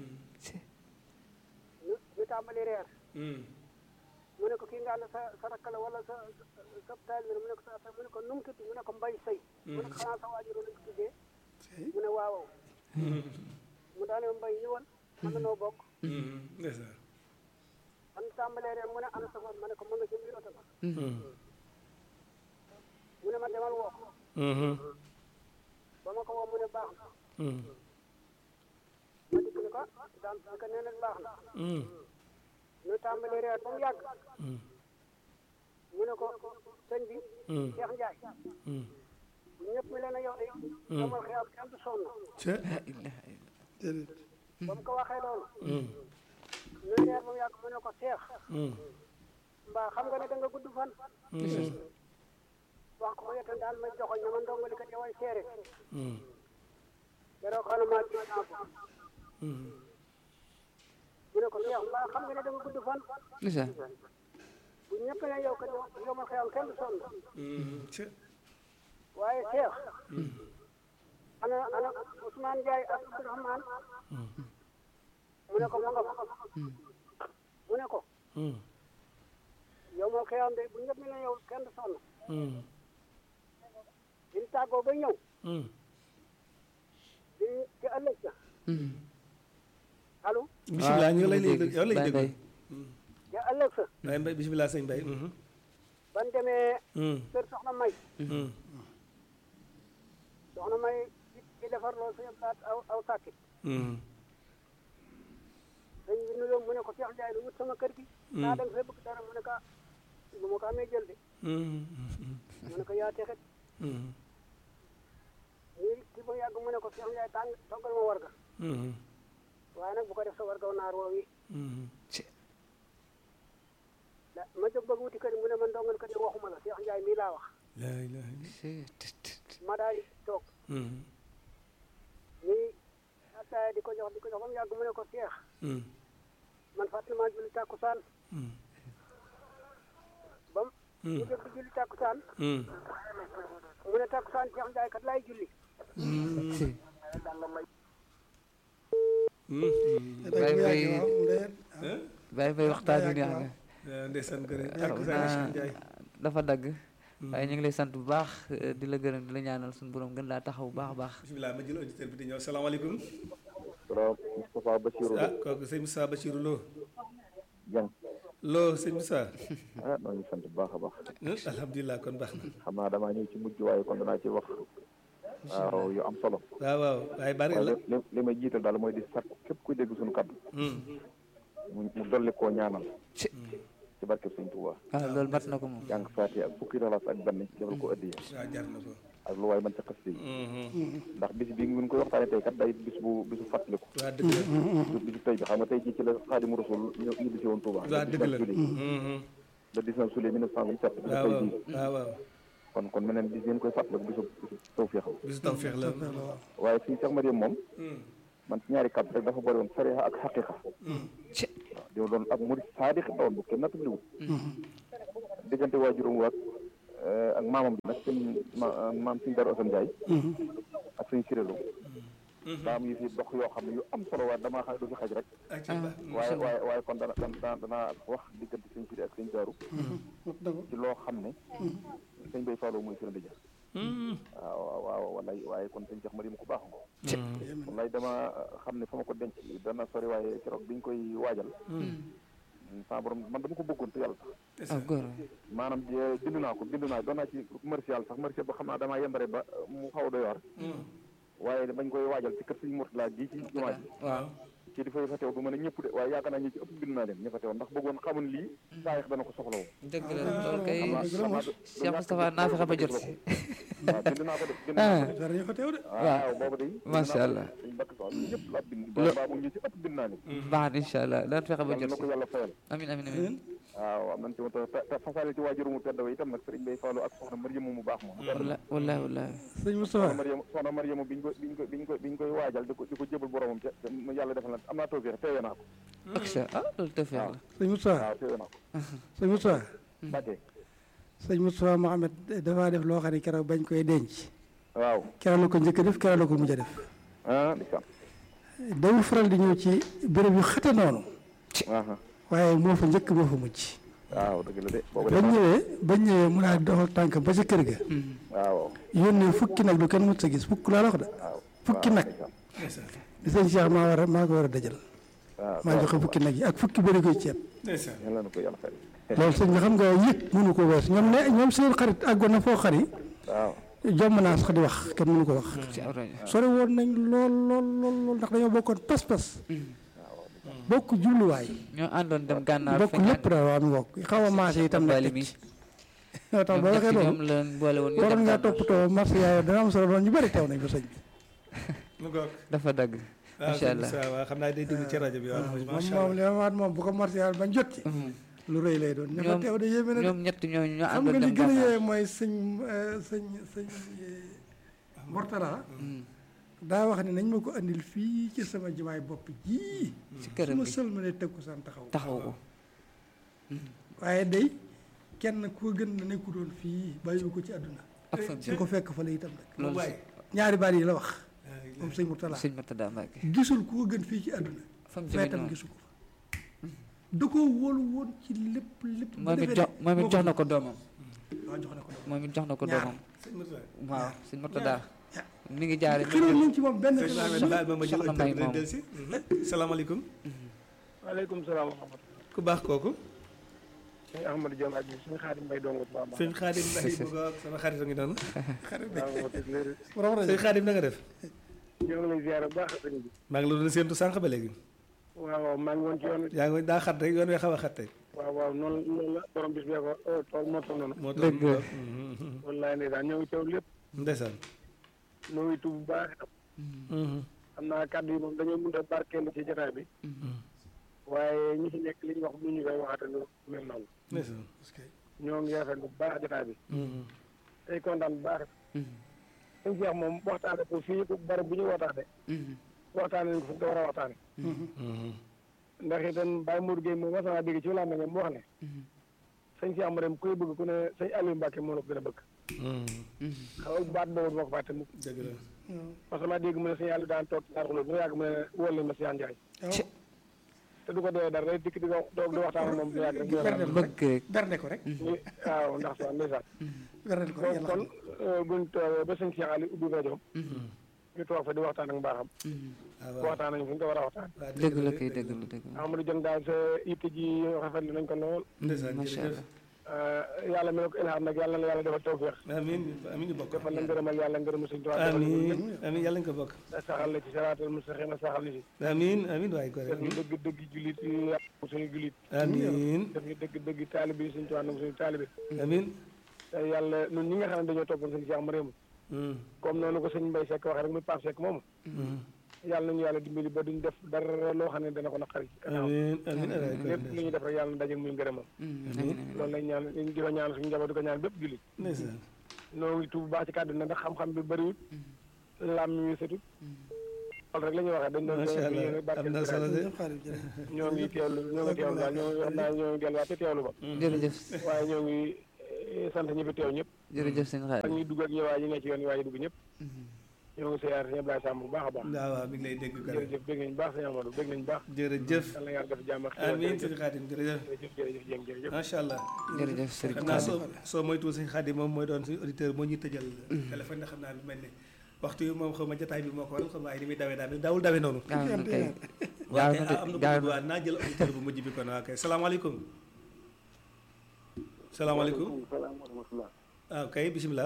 S6: ñu ñu tàmbali reer
S1: Mm,
S6: mu ne ko kii nga ànd sa sa rakk la wala sa sa sa taal bi la mu ne ko sa mu ne ko nu mu tudd mu ne ko mbay sëy mu ne ko xanaa sa waajur lañ ko tuddee mu ne waaw mu daal ne mbay ñëwal mën na noo bokk
S1: mhm. ndeysaan.
S6: man tàmbalee reer mu ne ana sa bopp ma ne ko mën nga ci biir oto ba
S1: Mm,
S6: mu ne ma demal woo ko
S1: mhm,
S6: ba ma ko woo mu ne baax na
S1: mm,
S6: ma dikk ni ko daam si ko nee na baax na
S1: mm,
S6: ñu tàmbali reer ba mu yàgg
S1: mm,
S6: mu ne ko sëñ bi
S1: mm,
S6: Cheikh Ndiaye
S1: mm.
S6: ñëpp mi leen a yow de damal xiyam kenn du sonn
S1: Ca-
S2: déedéet
S6: ba mu ko waxee loolu
S1: mm,
S6: ñu reer ba mu yàgg mu ne ko Cheikh
S1: mm,
S6: mbaa xam nga ne da nga gudd fan
S1: mm,
S6: wax ko yetan daal may joxoñ na ma ndongali kat yow ay seere
S1: mm,
S6: yaroo xana maa ci naa ko
S1: mm.
S6: mu ne ko Cheikh mbaa xam nga ne da nga gudd fan
S4: ndeysaan
S6: bu ñëpp ne yow kat yow ma xiyam kenn du sonn
S1: Mm, ca-
S6: waaye Cheikh ana ana Ousmane Ndiaye ak Abdourahmane mu ne ko ma nga fa mu ne ko
S1: mm,
S6: yow ma xiyam de bu ñëpp ne yow kenn du sonn
S1: mm,
S6: bi ñu tàggoo ba ñëw
S1: mm.
S6: bi ñu ci ëllëg sa
S4: Mhm.
S6: allo
S1: bisimilah ñu ngi lay
S4: dégg.
S1: déglu yow lañu
S4: Baye
S1: déglu
S4: Mbaye.
S6: ci ëllëg sa
S1: Baye Mbaye bisimilah sëñ Mbaye mhm,
S6: ban demee
S1: mm,
S6: kër soxna May
S1: mm,
S6: soxna May ci defar loolu suñu baat aw aw sàkki
S1: mm,
S6: dañ bi nuyoo mu ne ko Cheikh Ndiaye lu wut sama kër gi naa da nga fay bëgg dara mu ne ko ah bu ma ko amee jël de
S1: mm, mm,
S6: mu ne ko yaa texet
S1: mm,
S6: ñuy ci ba yàgg mu ne ko Cheikh Ndiaye tàng toggal ma warga
S1: mm,
S6: waaye nag bu ko def sa wargaw naar woow yi
S1: mm.
S6: da ma jóg bëgg wuti kër mu ne ma ndongal kër yi waxuma la Cheikh Ndiaye mii laa wax
S1: La ilaha illa-
S4: C'est- tut, tut.
S6: ma daal di toog
S1: mm,
S6: ñuy attaaya di ko jox di ko jox ba mu yàgg mu ne ko Cheikh
S1: mm,
S6: man fàttali maa julli tàkkusaan
S1: mm,
S6: ba mu ñu jóg di julli tàkkusaan
S1: mm.
S6: mu ne tàkkusaan Cheikh Ndiaye kat laay julli
S4: Si.
S1: Mm, mm.
S4: Baye
S2: bu
S4: Mbaye
S2: yàggee waaw ndeyet
S1: Hein?
S4: Baye Mbaye waxtaan bi neex na
S1: waaw ndeysaan gërëm
S4: xam
S1: ak sa Cheikh
S4: naa
S1: Ndiaye
S4: dafa dagg waaye ñu ngi lay sant bu baax eh, di la gërëm di la ñaanal suñu borom gën laa taxaw bu baax a baax
S1: bisimilah ma jël auditeur bi di ñëw salaamaaleykum
S7: salaam Moustapha Bassirou
S1: ah kooku sëñ Moussa Bachirou Lo
S7: Dieng
S1: Lo sëñ Moussa
S7: ah maa ngi sant bu baax a baax
S1: Hmm, alhamdulilah kon baax na
S7: xam naa damaa ñëw ci mujj waaye kon danaa ci wax waaw yu am solo
S1: waaw waaw waaye bari
S7: waaye
S1: la
S7: li li may jiital daal mooy di sat képp kuy dégg suñu kaddu
S1: Hmm,
S7: mu mu dolli koo ñaanal
S4: ci
S7: ci barke Sëñ Tuubaa
S4: waaw loolu mat na ko moom
S7: jàng faati ak fukki ralas ak benn jëfal ko ëddiye
S1: waaw jar na ko
S7: ak lu waay mën ca xas yi
S1: Mhm.
S7: ndax bis bi ngi koy waxtaane tey kat day bis bu bisu fàttaliku
S1: waa dëgg la
S7: bisu bisu tey bi xam nga tey jii ci la Xaadimu Rasuul ñëw ñibbi si woon Tuubaa
S1: waa dëgg la
S7: juillet
S1: Mhm.
S7: le 19 juillet 1927 bi
S1: waaw
S7: tey
S1: waaw
S7: jii
S1: waaw waaw
S7: kon kon meneen bis ngeen koy fàttaliku bisu bisu tawfeex la
S1: bisu tawfeex la
S7: waaye fii Cheikh Mariam moom
S1: Hmm,
S7: man ci ñaari kàddu rek dafa bëri woon sariya ak xaqiqa
S1: hmm,
S4: ci
S7: waaw di doon ab murid saadiq la woon bu kenn nattabliwul diggante waajuram waat ak maamam bi nag sëñ ma maam suñu Darou Assane Ndiaye ak suñu Sirélou daa am yu fi dox yoo xam ne yu am solo waaye damaa xam ne du fi xaj rek waaye waaye waaye kon dana dana danaa wax diggante sëñ Siré ak sëñ Darou ci loo xam ne sëñ Bay Fallou mooy firnde ja waaw waaw wallaay waaye kon sëñ Cheikh Mariam ku baax nga wallaay dama xam ne fa ma ko denc dana sori waaye keroog biñ koy waajal sama borom man dama ko bëggoon te yàlla tax
S4: ah góor
S7: maanaam bind naa ko bind naa doon naa ci commercial sax commercial ba xam naa damaa yembare ba mu xaw a doy waar waaye bañ koy waajal ci kër Sëñ Mourtala gi ci jumaa ji
S4: waaw
S7: kii di fay fa teew du mën a ñëpp de waaye yaakaar naa ñi ci ëpp bind naa leen ña fa teew ndax bëggoon xamun lii saayax dana ko soxla woo
S4: dëgg la loolu kay
S7: xam naa
S4: Cheikh Moustapha naa fexe ba jot si
S7: waaw bind naa ko de bind naa ko de
S2: dara ñu fa teew de
S7: waaw boobu de
S4: macha allah
S7: suñ bakk sax ñëpp laa bind
S4: Lo-
S7: baa mu ñi ci ëpp bind naa leen
S4: baax na incha allah daan fexe ba
S7: yàlla
S4: jot
S7: na
S4: si
S7: ko yàlla fayal
S4: amin amin amin
S7: waaw am nañ ci woon te te fasaale ci waajuru mu tedd wa itam nag sëriñ Bay Fallou ak soxna Mariama mu baax moom
S4: walla wallahi wallahi
S2: sëñ
S7: soxna
S2: Moustapha
S7: Mariama soxna Mariama biñ ko biñ ko biñ ko biñ koy waajal di ko di ko jébal boromam ca ca yàlla defal na am naa tawfeex teewee naa ko
S4: ak sa ah loolu tawfeex la
S2: sëñ Moustapha
S7: waaw teewee naa ko
S2: sëñ Moustapha
S7: Mbàkke
S2: sëñ Moustapha Mohamed dafaa def loo xam ne keroog bañ koy denc
S7: waaw
S2: keroog la ko njëkk a def keroog la ko mujj a def
S7: ah di sam
S2: dawul faral di ñëw ci béréb yu xate noonu
S7: aha
S2: waaye moo fa njëkk moo fa mujj
S7: waaw dëgg la de boobu de
S2: bañ ñëwee bañ ñëwee mu daal di doxal tànk ba ca kër ga
S7: waaw
S2: yónnee fukki nag lu kenn mut sa gis fukk laa la wax de
S7: waaw
S2: fukki
S7: waaw,
S2: nag
S7: ndeysaan.
S2: di sëñ Cheikh maa war a maa ko war a dajal
S7: waaw
S2: maa joxe fukki nag yi ak fukki bëri koy ceeb
S1: ndeysaan
S7: yàlla na ko yàlla fay
S2: loolu sëñ bi xam nga yëg mënu ko wees ñoom ne ñoom seen xarit àggoon na foo xari
S7: waaw
S2: jomm naa sax di wax kenn mënu ko wax
S4: ci aw rajo
S2: sori woon nañ lool lool lool lool ndax dañoo bokkoon pas-pas bokk jubluwaay
S4: ñoo àndoon dem gànnaar
S2: bokk lépp daal waa mi bokk xaw a maase itam nag
S4: Bali
S2: teg
S4: mi.
S2: ci moo tax
S4: ñoom
S2: boo
S4: ñett
S2: waxee
S4: ñoom
S2: loolu
S4: la boole woon ñu
S2: waroon
S4: dem
S2: ngaa
S4: gànnaar
S2: toppatoo marché yaay dana am solo lool ñu bëri teew nañ fa sëñ bi
S1: mu goog
S4: dafa dagg
S1: waaw
S4: incha allah
S1: waaw xam naa day déglu ci rajo bi waaw
S2: moom
S1: macha
S2: moom
S1: allah
S2: li ma waat moom bu ko marché yaay bañ jot ci lu rëy lay doon ña fa
S4: ñoom
S2: teew de yéeme na de
S4: ñoom ñett ñooñu ñoo
S2: xam
S4: àndoon
S2: nga li
S4: dem
S2: gën a
S4: gànnaar
S2: yéeme mooy sëñ euh, sëñ sëñ euh, Mortala daa wax ne nañ ma ko andil fii ci sama jimaay bopp jii
S4: ci
S2: su
S4: këram
S2: ma
S4: bi
S2: sëlmalee teg ko san taxaw
S4: taxaw ko
S2: waaye day kenn ku gën na nekku doon fii bàyyiwu ko ci àdduna
S4: ak fa
S2: su ko fekk fa la itam nag
S1: mu waay
S2: ñaari baat yi la wax moom sëñ Mortala
S4: sëñ Matada Mbacke
S2: gisul ku ko gën fii ci àdduna
S4: fam jëmee
S2: feetam
S4: noonu
S2: gisu ko fa da koo wóolu woon ci lépp lépp bu
S4: moom it
S2: defee
S4: jox
S2: ne
S4: moom it
S2: moo
S4: jox
S2: ko
S4: na ko doomam
S2: waaw jox na ko doom
S4: moom it jox na ko
S2: Ñaar.
S4: doomam
S1: sëñ Moussa
S4: waaw sëñ Matada
S2: ñaar.
S4: mi ngi jaare
S2: xiroon nañ ci moom benn
S1: sëñ Mohamed baal ma ma jël
S4: Soxna May
S1: auditeur
S4: moom.
S1: del si salaamaaleykum
S5: waaleykum salaam wa rahmatulah.
S1: ku baax kooku
S5: sëñ Ahmadou Diom ak suñu xaadim mbay dongo bu baax a
S1: sëñ Xaadim Mbaye bu goog sama xarit a ngi noonu
S5: baax. waaw dëgg la
S2: borom rajo
S1: sëñ Xaadim na nga def
S5: ñoo ngi lay ziar bu baax sëñ bi.
S1: maa ngi la doon séentu sànq ba léegi
S5: waaw waaw maa ngi woon ci yoon wi.
S1: yaa ngi daa xat rek yoon wee xaw a xat tey
S5: waaw waaw noonu noonu la borom bis bee ko tool moo toll noonu.
S1: moo tax
S4: Dëgg la.
S5: wallaay ndeysaan ñoo ngi teew lépp
S1: ndeysaan
S5: ñoo ngi tuub bu baax itam. xam naa kàddu yi moom dañoo mën a barkeelu ci jotaay bi. waaye ñi fi nekk li ñu wax bu ñu koy waxate lu mel noonu.
S1: ndeysaan
S5: ñoo ngi rafetlu bu baax jotaay bi. tey kontaan bu baax. suñu Cheikh moom waxtaane ko fii ko barab bu ñu waxtaane waxtaane nañ ko fu ñu ko war a waxtaane ndax itam Baye Mour Gueye moom wasanaa dégg ci wàllu nga mu wax ne sëñ Cheikh Mariam kuy bëgg ku ne sëñ Aliou Mbacke moo la ko gën a bëgg xaw ma baat boobu moo ko fàtte mu
S1: dëgg la
S5: parce que maa dégg mu ne sëñ Aliou daan toog ci Darou Khoudoss bu yàgg mu ne wóor leen ma si Ndiaye te du ko doyee dara day dikk di ko doog di waxtaan ak moom bu yàgg rek mu
S2: bernde
S5: waxtaan.
S2: ko
S4: bëgg rek
S2: bernde ko rek
S5: Ni- waaw ndax sax ndeysaan
S2: bernde ko rek
S5: kon
S2: yàlla
S5: kon
S2: xam
S5: euh, buñ toogee ba sëñ Cheikh Aliou ubbi rajo ñu toog fa di waxtaan ak mbaaxam
S1: waaw waaw
S5: waxtaan nañu fu ñu ko war a waxtaan
S1: waaw
S4: dëgg la kay dëgg la dëgg la
S5: Amadou Dieng daal sa yitte ji rafetlu nañ ko lool
S1: ndeysaan
S4: macha
S1: jërëjëf
S4: allah
S5: Euh, yàlla mi ne ko ilham nag yàlla na la yàlla defal tawféex
S1: amiin amiin ñu bokk
S5: defal la ngërëmal yàlla ngërëmal suñu tubaab defal
S1: amiin amiin yàlla nga ko bokk
S5: la saxal la ci saraatal mustaqima saxal ni si
S1: amiin amiin waaye ko
S5: def ñu dëgg dëgg jullit yi yàlla suñu jullit
S1: amiin
S5: def ñu dëgg dëgg taalibe yi suñu tubaab nag suñu taalibe
S1: amiin
S5: te yàlla ñun ñi nga xam ne dañoo toppoon suñu Cheikh Mariam comme noonu ko sëñ Mbaye Seck waxee rek muy Pape Seck moomu yàlla nañu yàlla dimbali ba duñ def dara loo xam ne dana ko naqari gannaaw
S1: amiin amiin waaye ko
S5: lépp lu ñuy def rek yàlla na daje muy ngërëmam loolu lañ ñaan di ko ñaan suñu njaboot di ko ñaan bépp jullit
S1: ndeysaan
S5: noo ngi tuub bu baax ci kàddu na ndax xam-xam bi bëriwut làmm yu setut loolu rek la ñuy waxee dañ doon
S1: macha allah am na solo de
S2: ñëpp xaalis jërëjëf
S5: ñoo ngi teewlu ñoo ngi teewlu daal ñoo ngi wax naa ñoo ngi delluwaat ci teewlu ba
S4: jërëjëf
S5: waaye ñoo ngi eh, sant ñi fi teew ñëpp
S4: jërëjëf sëñ
S5: ak
S4: Xaadim
S5: ñi dugg ak ñëwaay ñi ne ci yoon yi waaye dugg ñëpp ñoo ngi siyaar sëñ Ablaye Samb bu baax a baax
S1: waaw waaw mi ngi lay dégg kër
S5: jërëjëf bégg nañ baax sëñ Amadou bégg nañ baax
S1: jërëjëf
S5: yàlla na yàlla def jàmm ak xéwal
S1: amiin
S5: jërëjëf
S1: sëñ Xaadim jërëjëf
S5: jërëjëf jërëjëf Dieng jërëjëf
S1: macha allah
S4: jërëjëf sëriñ
S1: xam naa
S4: Xaadim
S1: soo soo moytuwul sëñ Xaadim moom mooy doon suñu auditeur moo ñuy tëjal téléphone ndax xam naa lu mel ne waxtu yi moom xaw ma jotaay bi moo ko waral xam waaye ni muy dawee daal daawul dawee noonu
S4: gaaw na kay
S1: waaw
S4: gaaw
S1: kay
S4: na
S1: am
S4: de
S1: na
S4: gaaw
S1: ko
S4: na
S1: waa naa jël auditeur bu mujj bi kon waa kay salaamaaleykum salaamaaleykum
S3: salaam wa rahmatulah.
S1: waaw kay bisimilah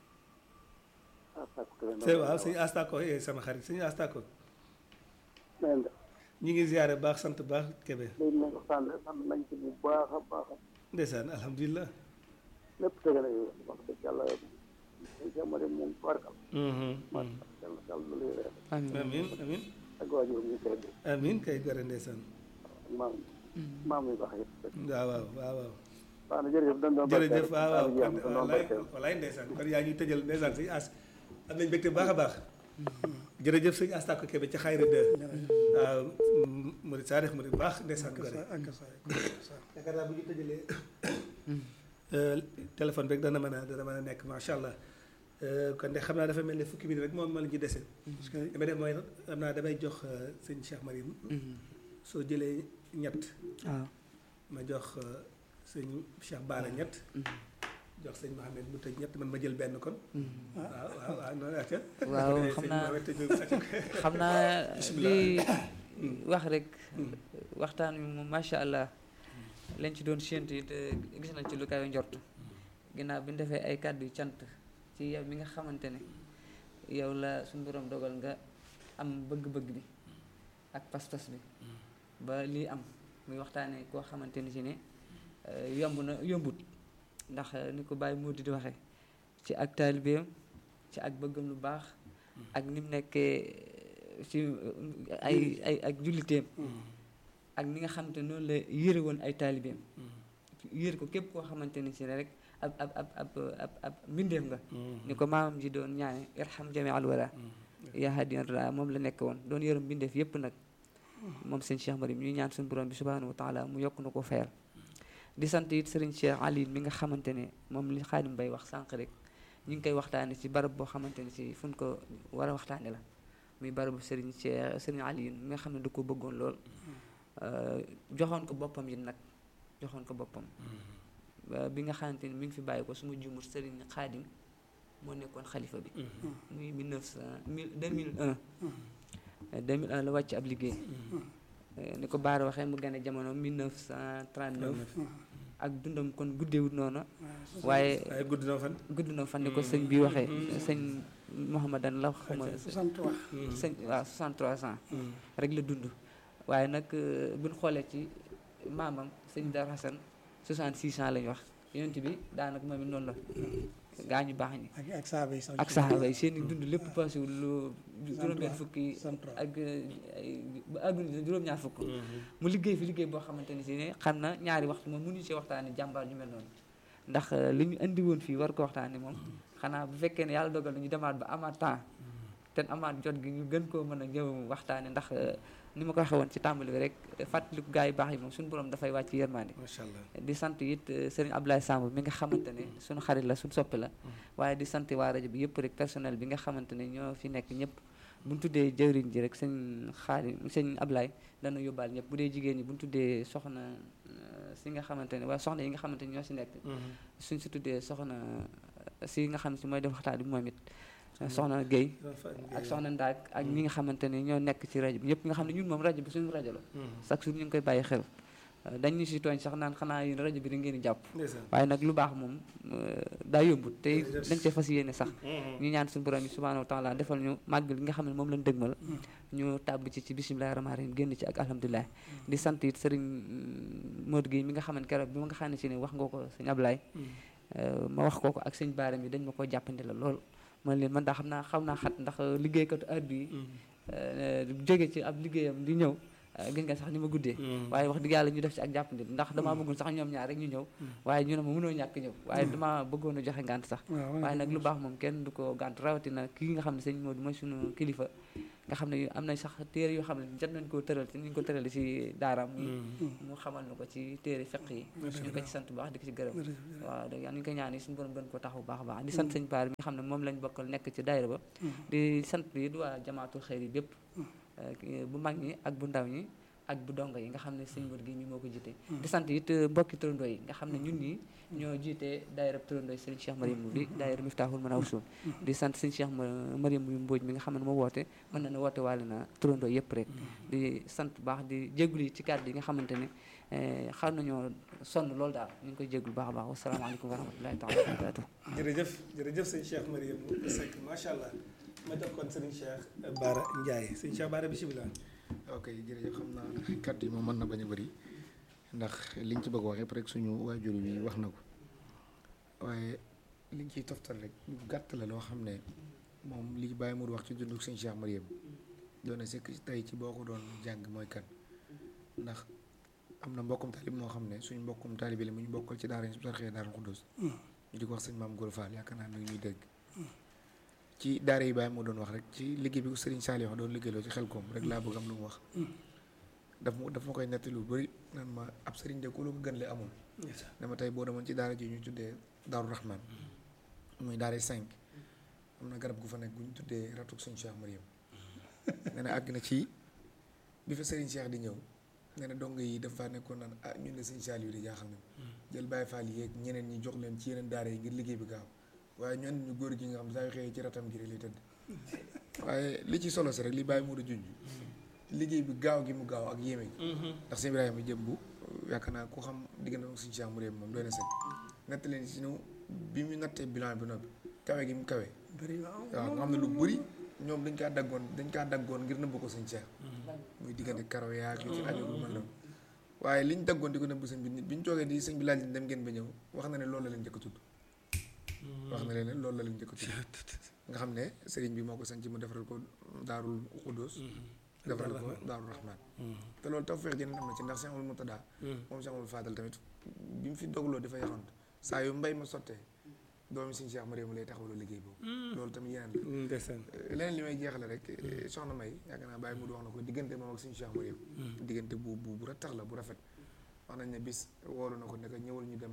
S1: te waaw sëñ Astako eh sama xarit sëñ Astako
S3: neen de
S1: ñi ngi ziare baax sant baax Kébé
S3: léegi nag waxtaan bi sant nañ ci bu baax a baax
S1: ndeysaan alhamdulilah
S3: lépp tege na yow wax dëgg yàlla jàmm de moom barkal
S1: Mhm,
S3: man
S1: mhm.
S3: yàlla yàlla lu lay reer
S4: amiin
S1: amin amin
S3: ak waajur ñu koy def
S1: amin kay gore ndeysaan
S3: ak maam maam yu baax yëpp
S1: waaw waaw waaw waaw
S3: baax na jërëjëf dañ doon
S1: jërëjëf waaw waaw
S3: kon
S1: kon walaay walaay ndeysaan kon yaa ñuy tëjal ndeysaan sëñ as am nañ mbégte bu baax a baax jërëjëf sëñ Astako Kébé ci xayri de waaw murid saadix murid baax ndeysaan gore
S2: ak sa
S1: yaakaar naa bu ñu tëjalee téléphone rek dana mën a dana mën a nekk macha allah kon de xam naa dafa mel ne fukki minute rek moom ma la ñu dese. parce que damay def mooy xam naa damay jox sëñ Cheikh Marim soo jëlee ñett
S4: waaw
S1: ma jox sëñ Cheikh Baara ñett jox sëñ Mohamed mu tëj ñett man ma jël benn kon waaw waaw waaw noonu acca
S4: waaw xam
S1: sëñ
S4: naa
S1: Mohamed tëj
S4: xam naa li wax rek waxtaan wi moom macha allah lañ ci doon séentu it eh, gis nañ ci lu kawe njort ginnaaw bi ñu defee ay kàddu yu cant ci yow mi nga xamante ne yow la suñu borom dogal nga am bëgg-bëgg bi ak pas-pas bi ba lii am muy waxtaanee koo xamante ni si ne eh, yomb na yombut ndax eh, ni ko Baye Modou di waxee ci ak taalibeem ci ak bëggam lu baax ak ni mu nekkee ci ay ay ak julliteem ak ni nga xamante ne noonu la yëre woon ay taalibeem yëre ko képp koo xamante ni si ne rek ab ab ab ab ab ab mbindeef nga ni ko maamam ji doon ñaane irham jami al wala yaa hadiyan ra moom la nekk woon doon yërëm mbindeef yépp nag moom sëñ Cheikh Marim ñuy ñaan suñu borom bi subhanahu wa taala mu yokk na ko fayal di sant it sëriñ Cheikh Ali mi nga xamante ne moom li Xaadim Bay wax sànq rek ñu ngi koy waxtaane ci barab boo xamante ne si fu ñu ko war a waxtaane la muy barabu sëriñ Cheikh sëriñ Ali mi nga xam ne da ko bëggoon lool joxoon ko boppam yi nag joxoon ko boppam ba bi nga xamante ni mi ngi fi bàyyi ko su ma juumul sëriñ Xaadim moo nekkoon xalifa bi muy 1900 2001 2001 la wàcc ab liggéey ni ko Baara waxee mu gane jamono 1939 ak dundam kon guddeewut noonu waaye
S1: waaye gudd na fan
S4: gudd na fan ni ko sëñ bi waxee sëñ Mouhamadan la xuma
S2: 63
S4: sëñ waaw 63 ans rek la dund waaye nag buñ xoolee ci maamam sëñ Dar Hassan 66 ans lañ wax yonent bi daanaka moom it noonu la gaa ñu baax ñi
S2: ak ak saaba yi sax
S4: ak saxaaba yi seen i dund lépp passé wu lu juróom-benn fukki
S2: 63
S4: ak ay ba àggul juróom-ñaar fukk mu liggéey fi liggéey boo xamante ni si ne xam na ñaari waxtu moom mënuñu ci waxtaane jàmbaar ñu mel noonu ndax li ñu indi woon fii war ko waxtaane moom xanaa bu fekkee ne yàlla dogal na ñu demaat ba amaat temps te amaat jot gi ñu gën koo mën a ñëw waxtaane ndax ni ma ko waxee woon ci tàmbali bi rek fàttaliku gaa yi baax yi moom suñu borom dafay wàcc yërmande
S1: macha allah
S4: di sant it sëriñ Abdoulaye Samb mi nga xamante ne suñu xarit la suñu soppi la waaye di sant waa rajo bi yëpp rek personnel bi nga xamante ne ñoo fi nekk ñëpp bu ñu tuddee jëwriñ ji rek sëñ xaari sëñ Ablaye dana yóbbaal ñëpp bu dee jigéen ñi bu ñu tuddee soxna si nga xamante ne waaye soxna yi nga xamante ne ñoo si nekk suñ si tuddee soxna si nga xam ne si mooy def waxtaan bi moom it soxna Guèye ak soxna Ndaak ak ñi nga xamante ne ñoo nekk ci rajo bi ñëpp nga xam ne ñun moom rajo bi suñu rajo la chaque jour ñu ngi koy bàyyi xel dañ ñu si tooñ sax naan xanaa yéen rajo bi da ngeen di jàpp waaye nag lu baax moom daa yombut te dañ see fas yéene sax ñu ñaan suñu borom yi subhanahu wa taala defal ñu màggal gi nga xam ne moom lañ dëgmal ñu tàbb ci ci bisimilahi rahmaani rahim génn ci ak alhamdulilah di sant it sëriñ Modou Guèye mi nga xam ne keroog bi ma nga xam ne si ne wax nga ko sëñ Ablaye ma wax ko ko ak sëñ Baara mi dañ ma ko jàppandi la lool man leen man daa xam naa xam naa xat ndax liggéeykatu heure bi jóge ci ab liggéeyam di ñëw gis nga sax ni ma guddee waaye wax dëgg yàlla ñu def ci ak jàppandi ndax damaa bëggoon sax ñoom ñaar rek ñu ñëw waaye ñu ne ma mënoo ñàkk ñëw waaye damaa bëggoon a joxe ngànt sax waaye nag lu baax moom kenn du ko gànt rawatina kii nga xam ne sëñ Modou mooy suñu kilifa nga xam ne am nañ sax téere yoo xam ne jot nañ koo tëral ci ni ñu ko tërale ci daaraam mu xamal na ko ci téere fiq yi ñu ko ci sant bu baax di ko ci gërëm waaw da ñu ko ñaan yi suñu borom gën ko taxaw bu baax a baax di sant sëñ Paar mi nga xam ne moom lañ bokkal nekk ci daayira ba di sant yi du waa jamaatul xëyr yi bépp bu mag ñi ak bu ndaw ñi ak bu dongo yi nga xam ne sëñ Modou gi mi moo ko jiite di sant it mbokki turandoo yi nga xam ne ñun ñi ñoo jiite daayira turandoo yi sëriñ Cheikh Mariam bi daayira Miftahul Manawsul di sant sëñ Cheikh Mariam bu Mbóoj mi nga xam ne moo woote mën na ne woote waale na turandoo yëpp rek di sant bu baax di jégalu yi ci kàddu yi nga xamante ne xam nañoo sonn loolu daal ñu ngi koy jégalu baax a baax wasalaamaaleykum wa rahmatullahi taala wa barakatuh
S1: jërëjëf jërëjëf sëñ Cheikh Mariam Seck macha allah ma jox kon sëriñ Cheikh Bara Ndiaye sëñ Cheikh Bara bisimilah
S8: ok jërëjëf xam naa kàddu yi moom mën na bañ a bëri ndax liñ ci bëgg wax yëpp rek suñu waajur bi wax na ko waaye liñ ciy toftal rek lu gàtt la loo xam ne moom li bàyyi mu wax ci dundu sëñ Cheikh Mariam doon na sekk tey ci boo ko doon jàng mooy kan ndax am na mbokkum taalib moo xam ne suñu mbokkum taalib la mu ñu bokkal ci daara sarxee daara Xuddoos ñu di ko wax sëñ maam Góor Fall yaakaar naa ne ñuy dégg ci daara yi bàyyi moo doon wax rek ci liggéey bi ko Serigne Saliou doon liggéeyloo ci xel koom rek laa bëgg am lu mu wax daf ma daf ma koy netti lu bëri naan ma ab Serigne de ku lu ko gën le amul dama tey boo demoon ci daara ji ñu tuddee Daaru Rahman muy daara cinq am na garab gu fa nekk gu ñu tuddee ratuk suñu Cheikh Mariam nee na àgg na ci bi fa Serigne Cheikh di ñëw nee na dong yi dafa nekkoon naan ah ñun de Serigne Saliou di jaaxal na jël Baye Fall yeeg ñeneen ñi jox leen ci yeneen daara yi ngir liggéey bi gaaw waaye ñu andi ñu góor gi nga xam saa yu xëyee ci ratam gi rek lay tëdd waaye li ci solo si rek li bàyyi mu junj liggéey bi gaaw gi mu gaaw ak yéeme gi ndax sëñ Ibrahima jëm bu yaakaar naa ku xam diggante ak suñu Cheikh Mariam moom doy na sëñ natt leen si nu bi mu nattee bilan bi noppi kawe gi mu kawe waaw nga xam ne lu bëri ñoom dañ kaa daggoon dañ kaa daggoon ngir nëbb ko sëñ Cheikh muy diggante karaw yaag yu ci aju lu mel noonu waaye liñ daggoon di ko nëbb sëñ bi bi ñu toogee di sëñ bi laaj leen dem ngeen ba ñëw wax na ne loolu la leen njëkk a tudd wax na leen loolu la leen njëkk a tudd nga xam ne sëriñ bi moo ko sañ ci mu defaral ko daarul xuddoos defaral ko daarul rahman te loolu taw feex jëneen am na ci ndax Cheikh Amadou Moutada moom Cheikh Amadou Fadal tamit bi mu fi dogloo dafa yaxant saa yu mbay ma sottee doomi suñu Cheikh Mariam lay taxawaloo liggéey boobu loolu tamit yeneen la leneen li may jeexale rek soxna may yaakaar naa bàyyi mu wax na ko diggante moom ak suñu Cheikh Mariam diggante bu bu bu rattax la bu rafet wax nañ ne bis woolu na ko ne ko ñëwal ñu dem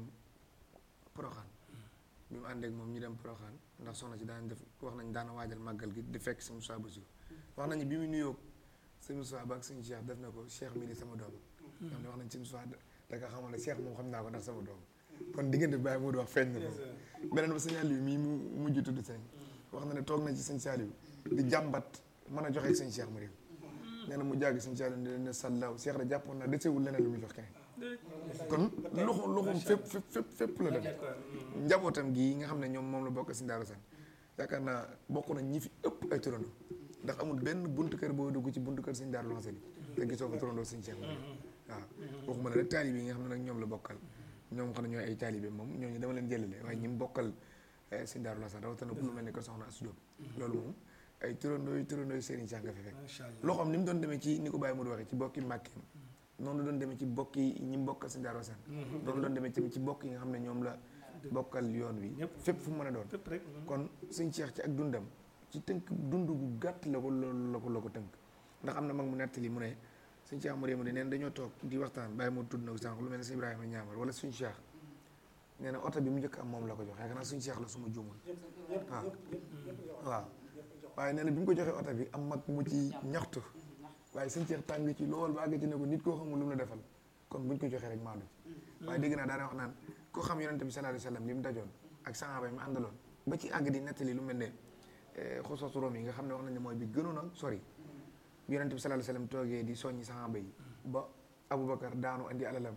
S8: Poroxaan bi mu àndeek moom ñu dem Poroxaan ndax soxna si daan def wax nañ daana waajal màggal gi di fekk sëñ Moussa Bassirou wax nañu bi mu nuyoo sëñ Moussa ba ak sëñ Cheikh def na ko Cheikh mii di sama doom xam ne wax nañ sëñ Moussa da nga xamal ne Cheikh moom xam naa ko ndax sama doom kon diggante bi bàyyi moo di wax feeñ na ko beneen ba sëñ Aliou mii mu mujj tudd sëñ wax na ne toog na ci sëñ Saliou di jàmbat mën a joxe sëñ Cheikh Mariam nee na mu jàgg sëñ Saliou ne leen ne sallaaw Cheikh da jàppoon na desewul leneen lu muy jox keneen kon loxo loxoom fépp fépp fépp fépp la dem njabootam gii nga xam ne ñoom moom la bokk si Daaru San yaakaar naa bokk na ñi fi ëpp ay turando ndax amul benn buntu kër boo dugg ci buntu kër sëñ Daaru Lansé bi te gisoo fa turandoo sëñ Cheikh waaw waxuma ne rek taalibe yi nga xam ne nag ñoom la bokkal ñoom xam ne ñooy ay taalibe moom ñooñu dama leen jëlale waaye ñi mu bokkal sëñ Daaru Lansé rawatina ku lu mel ni ko soxna Asou Diop loolu moom ay turandoo yi turandoo yi Serigne Cheikh nga fi fekk loxoom ni mu doon demee ci ni ko Baye Modou waxee ci bokki Mbàkkeem noonu la doon demee ci bokk yi ñi bokkal sëñ Daaru Lansé noonu la doon demee ci bokk yi nga xam ne ñoom la bokkal yoon wi fépp fu mu mën a doon kon sëñ Cheikh ci ak dundam ci tënk dund gu gàtt la ko la ko la ko tënk ndax am na mag mu nettali mu ne sëñ Cheikh Mariama di neen dañoo toog di waxtaan bàyyi moo tudd na ko sànq lu mel ne sëñ Ibrahima ñaamar wala suñ Cheikh nee na oto bi mu njëkk am moom la ko jox yaakaar naa suñ Cheikh la suma juumul waaw waaw waaye nee na bi mu ko joxee oto bi am mag mu ci ñaxtu waaye sëñ Cheikh tàng ci lool ba àgg ci ne ko nit koo xamul lu mu la defal kon buñ ko joxee rek maandu ci waaye dégg naa daana wax naan koo xam yonente bi sallallahu alayhi wasallam li mu dajoon ak sahaaba yi mu àndaloon ba ci àgg di nettali lu mel ne xosoosu Room yi nga xam ne wax nañ ne mooy bi gënoon a sori bi yonente bi sallallahu alayhi wasallam toogee di soññi sahaaba yi ba Aboubacar daanu andi alalam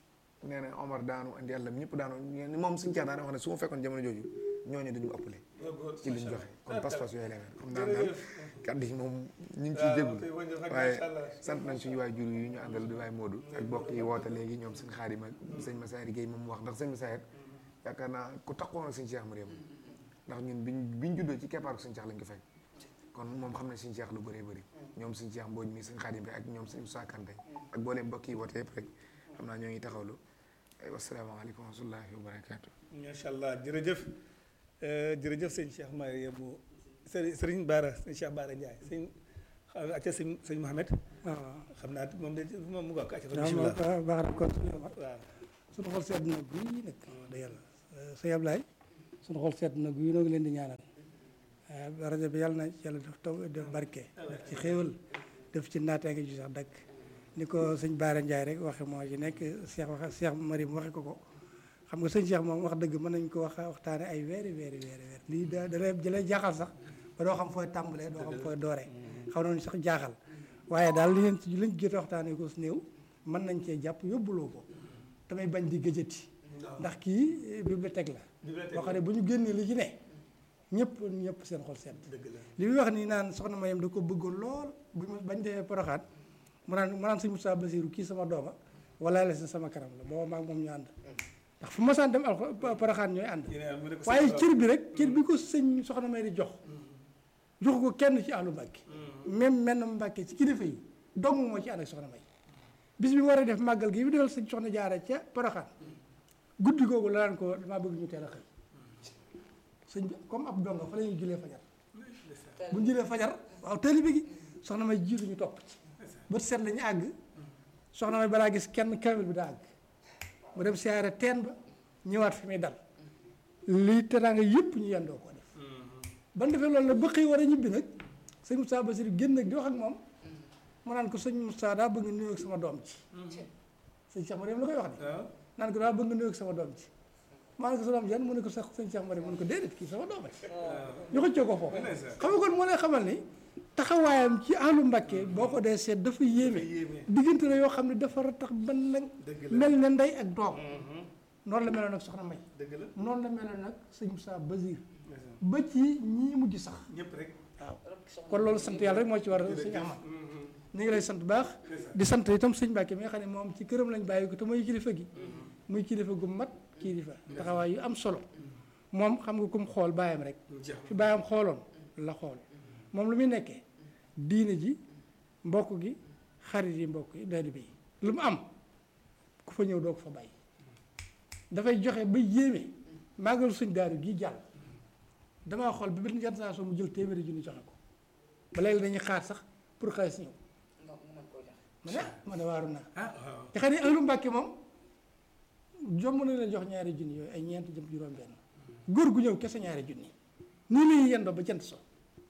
S8: nee na Omar daanu andi alalam ñëpp daanu moom suñu caax daana wax ne su ma fekkoon jamono jooju ñooñu duñu ëppale ci liñ joxe kon pas-pas yooyu la mel xam naa daal kàddu yi moom ñu ngi ciy jégul waaye sant nañ suñu waay jur yu ñu àndal di waay Modou ak bokk yi woote léegi ñoom sëñ Xaadim ak sëñ Massaari Gueye moom wax ndax sëñ Massaari yaakaar naa ku taxoon ak sëñ Cheikh Mariam ndax ñun biñ biñ juddoo ci keppaaru sëñ Cheikh lañ ko fekk kon moom xam ne suñu Cheikh lu bëree bëri ñoom suñu Cheikh Mbodj mi suñu Xaadim bi ak ñoom suñu Sakante ak booleem mbokk yi woote yëpp rek xam naa ñoo ngi taxawlu wasalaamaaleykum wa rahmatullahi wa barakaatu
S1: macha allah jërëjëf jërëjëf sëñ Cheikh Marie bu sëriñ sëriñ Baara sëñ Cheikh Baara Ndiaye sëñ xam acca sëñ sëñ Mohamed
S2: waaw
S1: xam naa moom de moom mu gàkk acca
S2: waaw
S1: bismillah
S2: waaw baax na kon
S1: waaw
S2: suñu xol sedd na guy nag da yàlla sëñ Ablaye suñu xol sedd na guy noo ngi leen di ñaanal rajo bi yàlla na yàlla def taw def barke def ci xéewal def ci naataange ju sax dakk ni ko sëñ Baara Ndiaye rek waxe moo ci nekk Cheikh waxe Cheikh Marim waxe ko ko xam nga sëñ Cheikh moom wax dëgg mën nañ ko wax waxtaane ay weeri weeri weeri weer lii da dalay jëlay jaaxal sax ba doo xam fooy tàmbalee doo xam fooy dooree xaw nañu sax jaaxal waaye daal li ngeen ci liñ jot waxtaane ko su néew mën nañ cee jàpp yóbbuloo ko damay bañ di gëjëti ndax kii bibliothèque la boo xam ne bu ñu génnee li ci ne ñëpp ñëpp seen xol sedd li muy wax nii naan soxna Mayem da ko bëggoon lool bu ñu bañ defee poroxaat mu naan mu naan sëñ Moussa Basirou kii sama dooma wala la si sama kanam la booba maag moom ñu ànd ndax fu ma saan dem alxo poroxaat ñooy ànd waaye cër bi rek cër bi ko sëñ soxna May di jox jox ko kenn ci àllu Mbàkke même menn Mbàkke ci kilifa yi dong moo ci ànd ak soxna May bis bi mu war a def màggal gi bi defal sëñ soxna jaara ca poroxaat guddi googu la daan ko damaa bëgg ñu teel a xëy sëñ bi comme ab donga fa la ñuy julee fajar bu ñu julee fajar waaw taalibe gi soxna may jiitu ñu topp ci bët seet la ñu àgg soxna may balaa gis kenn kamil bi daa àgg mu dem siyaare teen ba ñëwaat fi muy dal lii teraanga yëpp ñu yendoo ko def ban defee loolu nag ba xëy war a ñibbi nag sëñ Moussa Basir génn nag di wax ak moom mu naan ko sëñ Moussa daa bëgg nuyoo ak sama doom ci sëñ Cheikh Mariam la koy wax de naan ko daa bëgg nuyoo ak sama doom ci maa ngi ko sa doom jan mu ne ko sax sëñ Cheikh Mariam mu ne ko déedéet kii sama doom rek ñu xëccoo ko foofu xam nga kon moo lay xamal ni taxawaayam ci àllu Mbàkke boo ko dee seet dafa yéeme diggante la yoo xam ne dafa tax ban lañ mel ne ndey ak doom noonu la meloon nag soxna May noonu la meloon nag sëñ Moussa Basir ba ci ñii mujj sax
S1: ñëpp rek
S2: waaw kon loolu sant yàlla rek moo ci war sëñ Ahmad ñu ngi lay sant baax di sant itam sëñ Mbàkke mi nga xam ne moom ci këram lañ bàyyi ko te mooy kilifa gi muy kilifa gu mat kilifa taxawaay yu am solo moom xam nga kum xool bàyyam rek fi bàyyam xooloon la xool moom lu muy nekkee diine ji mbokk gi xarit yi mbokk yi daali bi lu mu am ku fa ñëw doo ko fa bàyyi dafay joxe ba yéeme màggalu suñ daaru gii jàll damaa xool bi benn organisation mu jël téeméeri junni joxe ko ba léegi dañuy xaar sax pour xaalis ñëw ma ne ma ne waaru naa te xam ne ahlu Mbàkke moom jomb na leen jox ñaari junni yooyu ay ñeent jëm juróom benn góor gu ñëw kese ñaari junni nii la ñuy yendoo ba jant so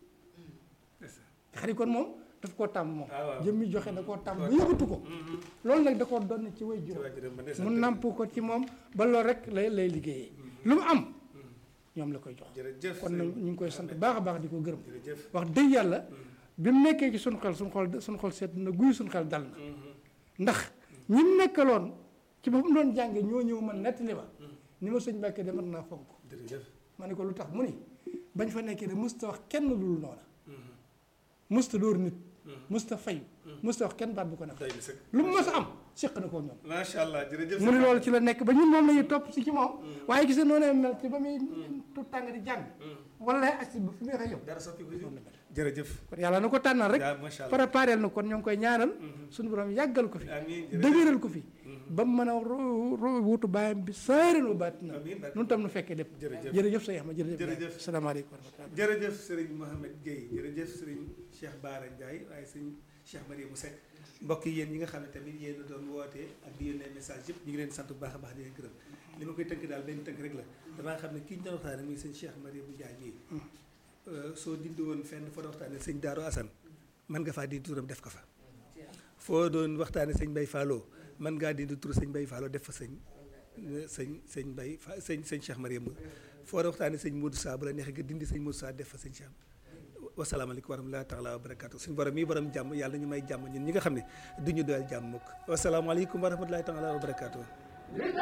S2: xarit kon moom daf koo tàmm moom jëmmi joxe da koo tàmm ba yëgatu ko loolu nag da koo doon ci way juróom mu nàmp ko ci moom ba loolu rek lay lay liggéeyee lu mu am ñoom la koy jox kon nag ñu ngi koy sant baax a baax di ko gërëm wax dëgg yàlla bi mu nekkee ci suñu xel suñu xol suñu xol seet na guy suñu xel dal na ndax ñi mu nekkaloon ci ba mu doon jànge ñoo ñëw man nettali ma ni ma sëñ Mbàkke de mën naa fonk ma ne ko lu tax mu ni bañ fa nekkee de mësta wax kenn lul noona mësta dóor nit mësta fay mësta wax kenn baat bu ko nef lu mu mës a am séq na koo ñoom
S1: macha allah jërëjëf
S2: mu ni loolu ci la nekk ba ñun moom la ñuy topp si ci moom waaye gis nga noonu mel ci ba muy tout tàng di jàng wala agsi ba fi muy xëy yow
S1: dara soppi ko jërëjëf
S2: kon yàlla na ko tànnal rek préparel na kon ñoo ngi koy ñaanal suñu borom yàggal ko fi dëgëral ko fi ba mu mën a wutu bàyyam bi saaren wa baat na nun tam nu fekkee lépp jërëjëf sa yax ma jërëjëf asalaamaaleykum wa rahmatulah
S1: jërëjëf sëriñ Mohamed Gueye jërëjëf sëriñ Cheikh Baara Ndiaye waaye sëriñ Cheikh Mariamou Seck mbokk yi yéen ñi nga xam ne tamit yéen a doon wootee ak di yónnee message yëpp ñu ngi leen sant bu baax a baax di leen gërëm li ma koy tënk daal benn tënk rek la damaa xam ne kii ñu doon waxtaane muy sëñ Cheikh Mariamou Ndiaye mii soo dindi woon fenn foo doon waxtaane sëñ Daaru Assane mën nga faa dindi turam def ko fa foo doon waxtaane sëñ Bay Fallo mën ngaa dindi tur sëñ Bay Fallo def fa sëñ sëñ sëñ Bay fa sëñ sëñ Cheikh Mariamou foo doon waxtaane sëñ Modou Sa bu la neexee nga dindi sëñ Modou Sa def fa sëñ Cheikh wasalaamaaleykum wa rahmatullahi taala wa barakaatu suñu borom mii borom jàmm yàlla ñu may jàmm ñun ñi nga xam ne du ñu doyal jàmm mukk wasalaamaaleykum wa rahmatullahi taala wa barakaatu